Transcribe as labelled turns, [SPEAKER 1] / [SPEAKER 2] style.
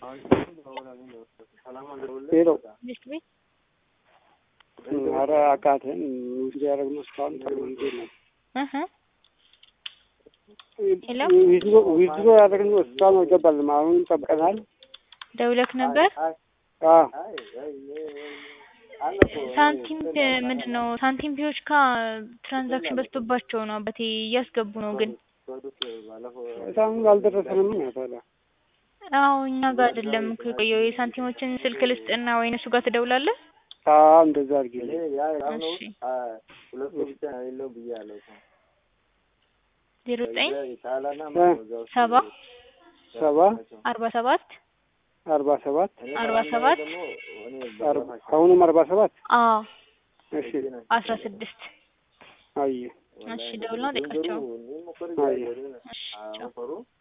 [SPEAKER 1] ሄሎ
[SPEAKER 2] ቤት ቤት
[SPEAKER 1] ኧረ አቃተን ውስጥ ያደረግነው እስካሁን ተለምዶ ነው።
[SPEAKER 2] እህ ሄሎ
[SPEAKER 1] ዊዝድሮ ያደረግነው እስካሁን አልገባልንም። አሁን ጠብቀናል።
[SPEAKER 2] ደውለክ ነበር?
[SPEAKER 1] አዎ
[SPEAKER 2] ሳንቲም ምንድን ነው ሳንቲም ፒዎች ካ ትራንዛክሽን በዝቶባቸው ነው አባቴ እያስገቡ ነው ግን
[SPEAKER 1] እስካሁን አልደረሰንም። ታዲያ
[SPEAKER 2] አዎ እኛ ጋር አይደለም እኮ የቆየው የሳንቲሞችን ስልክ ልስጥና ወይ እነሱ ጋር ትደውላለህ?
[SPEAKER 1] አዎ እንደዛ አድርጊ።
[SPEAKER 2] እሺ ዜሮ ዘጠኝ ሰባ
[SPEAKER 1] ሰባ
[SPEAKER 2] አርባ ሰባት
[SPEAKER 1] አርባ ሰባት
[SPEAKER 2] አርባ ሰባት
[SPEAKER 1] አሁንም አርባ ሰባት
[SPEAKER 2] አዎ
[SPEAKER 1] እሺ
[SPEAKER 2] አስራ ስድስት
[SPEAKER 1] አየ
[SPEAKER 2] እሺ ደውልና ጠይቃቸው።
[SPEAKER 1] አየ
[SPEAKER 2] እሺ ቻው